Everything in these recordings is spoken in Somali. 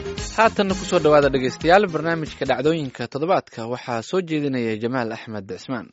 haatanna kusoo dhowaada dhegaystayaal barnaamijka dhacdooyinka toddobaadka waxaa soo jeedinaya jamaal axmed cismaan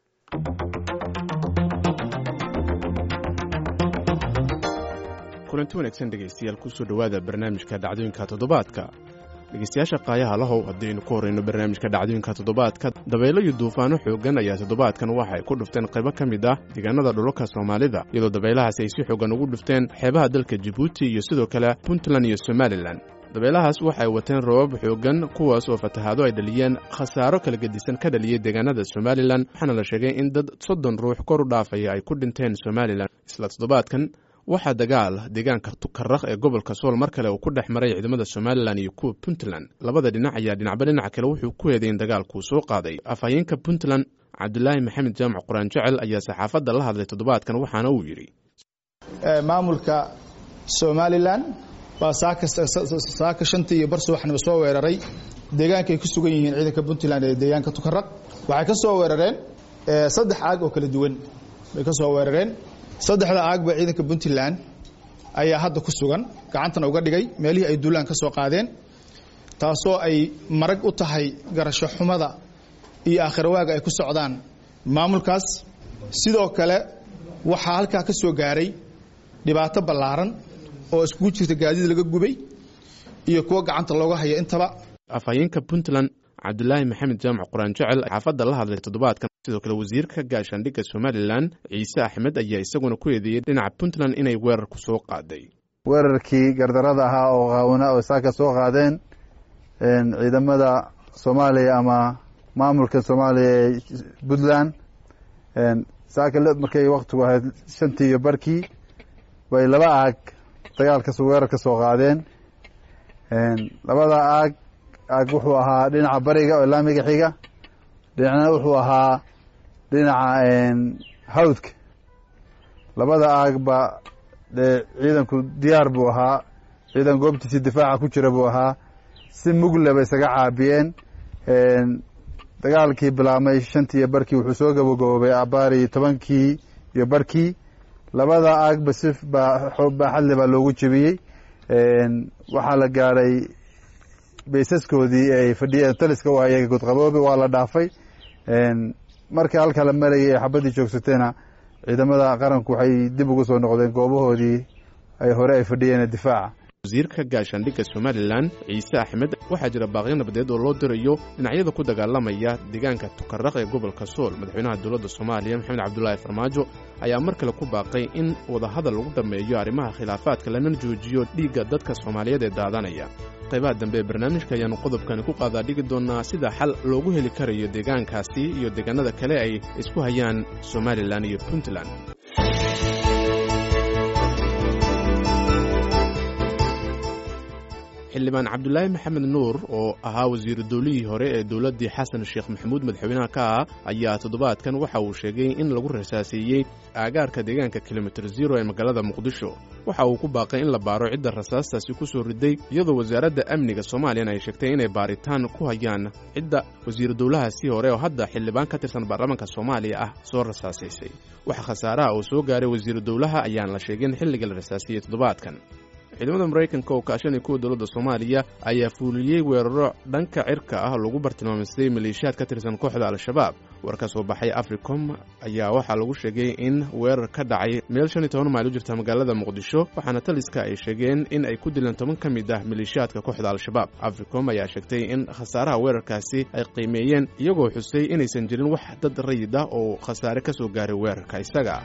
kulanti wanaagsan dhegaystayaal kusoo dhowaada barnaamijka dhacdooyinka toddobaadka dhegaystayaasha qaayaha lahow haddaynu ku horrayno barnaamijka dhacdooyinka toddobaadka dabaylo iyo duufaano xooggan ayaa toddobaadkan waxa ay ku dhufteen qaybo ka mid ah deegaanada dhulalka soomaalida iyadoo dabaylahaasi ay si xooggan ugu dhufteen xeebaha dalka jibuuti iyo sidoo kale puntland iyo somalilan dabeelahaas waxay wateen roobab xooggan kuwaas oo fatahaado ay dhaliyeen khasaaro kala gedisan ka dhaliyey deegaanada somalilan waxaana la sheegay in dad soddon ruux kor u dhaafaya ay ku dhinteen somalilan isla toddobaadkan waxaa dagaal deegaanka tukaraq ee gobolka sool mar kale uu ku dhex maray ciidamada somalilan iyo kuwa puntland labada dhinac ayaa dhinacba dhinaca kale wuxuu ku eeday in dagaalkuu soo qaaday afhayeenka puntland cabdulaahi maxamed jaamac quraan jecel ayaa saxaafadda la hadlay toddobaadkan waxaana uu yidhi maamulka somalilan baa saaka shantii iyo bar subaxnimo soo weeraray deegaanka ay ku sugan yihiin ciidanka puntland ee deegaanka tukaraq waxay ka soo weerareen saddex aag oo kala duwan bay ka soo weerareen saddexda aagba ciidanka puntland ayaa hadda ku sugan gacantana uga dhigay meelihii ay duulaan ka soo qaadeen taasoo ay marag u tahay garasho xumada iyo aakhirwaaga ay ku socdaan maamulkaas sidoo kale waxaa halkaa ka soo gaaray dhibaato ballaaran oo iskugu jirta gaadiid laga gubay iyo kuwo gacanta looga haya intaba afhayeenka puntland cabdulaahi maxamed jaamac quraan jecel xaafadda la hadlay toddobaadkan sidoo kale wasiirka gaashaandhigga somalilan ciise axmed ayaa isaguna ku eedeeyey dhinaca puntland inay weerar ku soo qaaday weerarkii gardarada ahaa oo qaawna oo saaka soo qaadeen ciidamada soomaaliya ama maamulka soomaaliya ee puntland saaka markay waktigu ahayd shantii iyo barkii bay laba aag dagaalkas weerar ka soo qaadeen labada aag aag wuxuu ahaa dhinaca bariga oo laamiga xiga dhinacna wuxuu ahaa dhinaca hawdka labada aagba dee ciidanku diyaar buu ahaa ciidan goobtiisii difaaca ku jira buu ahaa si mugle bay isaga caabiyeen dagaalkii bilaabmay shantii iyo barkii wuxuu soo gabagaboobay abaari tobankii iyo barkii labada aagba si baaxadle baa loogu jebiyey waxaa la gaadhay baysaskoodii ay fadhiyeen taliska u ayaga godqaboobe waa la dhaafay marka halka la marayay ee xabaddii joogsateena ciidamada qaranku waxay dib ugu soo noqdeen goobahoodii ay hore ay fadhiyeen difaaca wasiirka gaashaandhigga somalilan ciise axmed waxaa jira baaqyo nabadeed oo loo dirayo dhinacyada ku dagaalamaya deegaanka tukaraq ee gobolka sool madaxweynaha dowladda soomaaliya maxamed cabdulaahi farmaajo ayaa mar kale ku baaqay in wadahadal lagu dhammeeyo arrimaha khilaafaadka lana joojiyo dhiigga dadka soomaaliyeed ee daadanaya qaybaha dambe ee barnaamijka ayaannu qodobkani ku qaadaa dhigi doonnaa sida xal loogu heli karayo deegaankaasi iyo deegaanada kale ay isku hayaan somalilan iyo puntland xildhibaan cabdulaahi maxamed nuur oo ahaa wasiiru dowlihii hore ee dowladdii xasan sheekh maxamuud madaxweynaha ka ah ayaa toddobaadkan waxa uu sheegay in lagu rasaaseeyey aagaarka deegaanka kilomitir zero ee magaalada muqdisho waxa uu ku baaqay in la baaro cidda rasaastaasi ku soo riday iyadoo wasaaradda amniga soomaaliyana ay sheegtay inay baaritaan ku hayaan cidda wasiiru dowlahaasii hore oo hadda xildhibaan ka tirsan baarlamaanka soomaaliya ah soo rasaasaysay waxa khasaaraha uu soo gaaray wasiiru dowlaha ayaan la sheegin xilliga la rasaasiyey toddobaadkan ciidamada maraykanka oo kaashanaya kuwa dowladda soomaaliya ayaa fuuliyey weeraro dhanka cirka ah lagu bartilmaamaystay maleeshiyaad ka tirsan kooxda al-shabaab war ka soo baxay africom ayaa waxaa lagu sheegay in weerar ka dhacay meel shan iyo toban mayl u jirta magaalada muqdisho waxaana taliska ay sheegeen in ay ku dileen toban ka mid ah maleeshiyaadka kooxda al-shabaab africom ayaa sheegtay in khasaaraha weerarkaasi ay qiimeeyeen iyagoo xusay inaysan jirin wax dad rayid ah oo khasaare ka soo gaaray weerarka isaga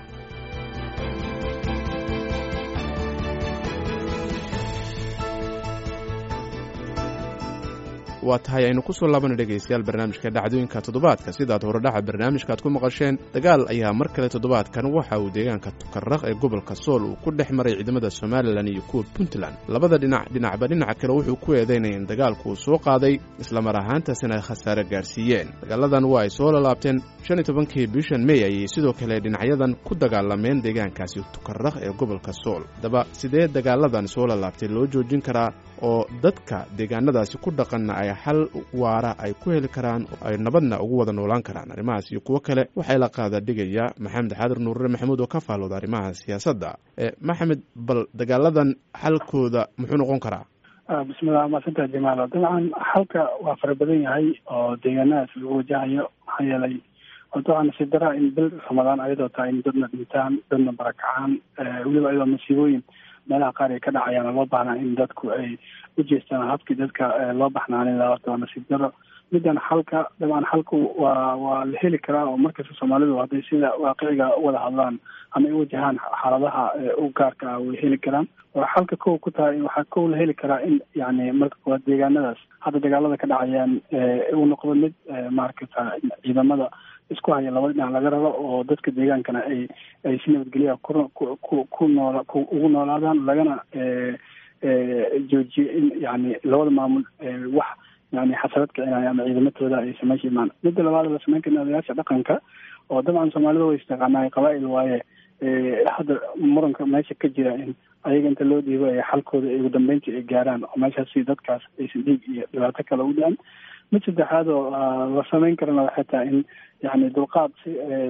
waa tahay aynu ku soo laabana dhegaystayaal barnaamijka dhacdooyinka toddobaadka sidaad horedhaca barnaamijkaaad ku maqasheen dagaal ayaa mar kale toddobaadkan waxa uu deegaanka tukaraq ee gobolka sool uu ku dhex maray ciidamada somalilan iyo kuwa puntland labada dhinac dhinacba dhinaca kale wuxuu ku eedaynaya in dagaalku uu soo qaaday islamar ahaantaasina ay khasaare gaarsiiyeen dagaaladan waa ay soo lalaabteen shan iyo tobankii bishan mey ayay sidoo kale dhinacyadan ku dagaalameen deegaankaasi tukaraq ee gobolka sool haddaba sidee dagaaladan soo lalaabtay loo joojin karaa oo dadka deegaanadaasi ku dhaqanna ay xal waara ay ku heli karaan oo ay nabadna ugu wada noolaan karaan arrimahaas iyo kuwo kale waxay la qaada dhigaya maxamed xaadir nuurre maxamuud oo ka faallooda arrimaha siyaasadda maxamed bal dagaaladan xalkooda muxuu noqon karaa bismillah maasanta jamaalo dabcan xalka waa fara badan yahay oo deegaanadaas lagu wajahayo maxaa yeelay horta waxaa nasiib daraa in bil ramadaan ayadoo tahay in dadna dhintaan dadna barakacaan weliba ayadoo masiibooyin meelaha qaar ay ka dhacayaan loo baahnaa in dadku ay u jeestaan habkii dadka loo baxnaanin lahaa horta waa nasiib daro middan xalka dabcan xalku waa waa la heli karaa oo markasta soomaalidu hadday sida waaqiciga wada hadlaan ama ay wajahaan xaaladaha u gaarka ah way heli karaan waa xalka kow ku tahay waxaa kow la heli karaa in yani marka koowaad deegaanadaas hadda dagaalada ka dhacayaan uu noqdo mid maaragta ciidamada isku haya laba dhinac laga rabo oo dadka deegaankana ay ay si nabadgelya ku ku ku noola ugu noolaadaan lagana joojiyo in yani labada maamul wax yani xasarad kicinaya ama ciidamatooda ay sameysha imaan midda labaad la sameyn karna odayaasha dhaqanka oo dabcan soomaalida way istaqaanaa qabaa-il waaye hadda muranka meesha ka jira in ayaga inta loo dhiibo ay xalkooda ugu dambeyntii ay gaaraan oo meeshaasi dadkaas aysan dhiig iyo dhibaato kale u dhicin mid saddexaad oo la sameyn karana waxay tahay in yani dulqaad si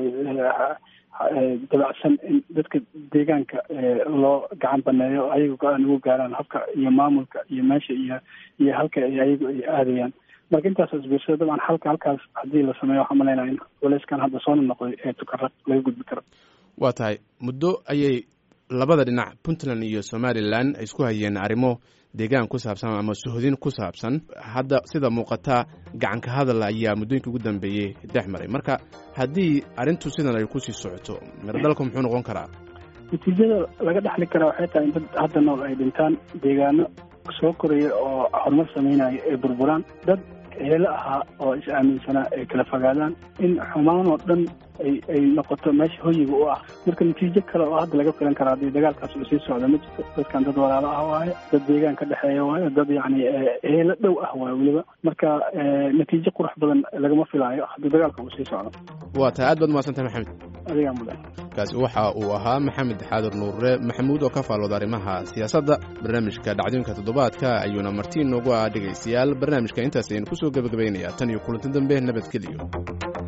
dabacsan in dadka deegaanka loo gacan baneeyo ayaga go-aan ugu gaaraan habka iyo maamulka iyo meesha iyo iyo halka ay ayagu ay aadayaan marka intaas isbiirsada dabcan halka halkaas haddii la sameeyo waxaa malaynaya in waleyskan hadda soo noqday ee tukarad laga gudbi karo waa tahay muddo ayay labada dhinac puntland iyo somalilan ay isku hayeen arrimo deegaan ku saabsan ama suhodin ku saabsan hadda sida muuqata gacanka hadal ayaa muddooyinka ugu dambeeyey dhex maray marka haddii arrintu sidan ay kusii socoto miradalku muxuu noqon karaa natiijada laga dhexli karaa waxay tahay in dad hadda nool ay dhintaan deegaano soo koraya oo horumar sameynaya ay burburaan dad heelo ahaa oo is aaminsanaa ay kala fogaadaan in xumaan oo dhan ay ay noqoto meesha hoyiga u ah marka natiijo kale oo hadda laga filan karaa haddii dagaalkaas uu sii socdo ma jirto dadkan dad walaalo ah waayo dad deegaan ka dhexeeya waayo dad yacni heelo dhow ah waayo weliba marka natiijo qurux badan lagama filaayo haddii dagaalka uu sii socdo waa tahay aad baad mahadsantahay maxamed adigaa mudan kaasi waxa uu ahaa maxamed xaadir nuurre maxamuud oo ka faalooda arrimaha siyaasadda barnaamijka dhacdooyinka toddobaadka ayuuna martiin noogu ah dhegaystayaal barnaamijka intaas ayaynu kusoo gebagabaynayaa tan iyo kulanti dambe nabadgeliyo